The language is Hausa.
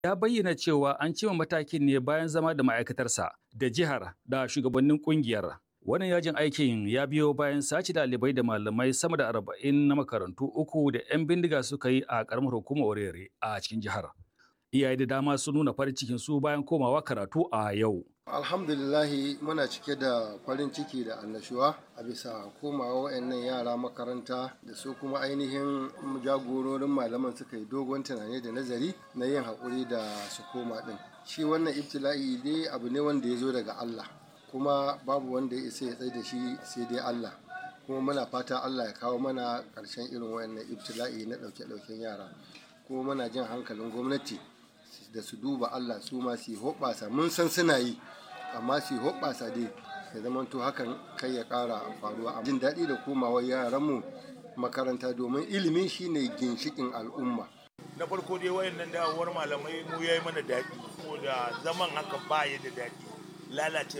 ya bayyana cewa an cima matakin ne bayan zama da ma'aikatarsa da jihar da shugabannin kungiyar. Wannan yajin aikin ya biyo bayan sace ɗalibai da malamai sama da arba'in na makarantu uku da 'yan bindiga suka yi a ƙaramar hukumar Orere a cikin jihar. Iyaye da dama sun nuna farin cikin su bayan komawa karatu a yau. alhamdulillahi muna cike da farin ciki da annashuwa a bisa komawa wayannan yara makaranta da su kuma ainihin jagororin malaman suka yi dogon tunani da nazari na yin haƙuri da su koma ɗin shi wannan ibtila'i dai abu ne wanda ya zo daga allah kuma babu wanda ya isa ya tsaye da shi sai dai allah kuma muna fata allah ya kawo mana ƙarshen irin wayannan ibtila'i na ɗauke-ɗauken yara kuma muna jin hankalin gwamnati da su duba Allah su ma su hoɓasa mun san suna yi amma su hoɓasa dai ya zamanto hakan kai ya ƙara faruwa jin daɗi da komawar yaranmu makaranta domin ilimi shine ginshikin al'umma na farko dai wayannan dawowar malamai mu yayi mana daɗi saboda zaman haka ba ya da daɗi lalace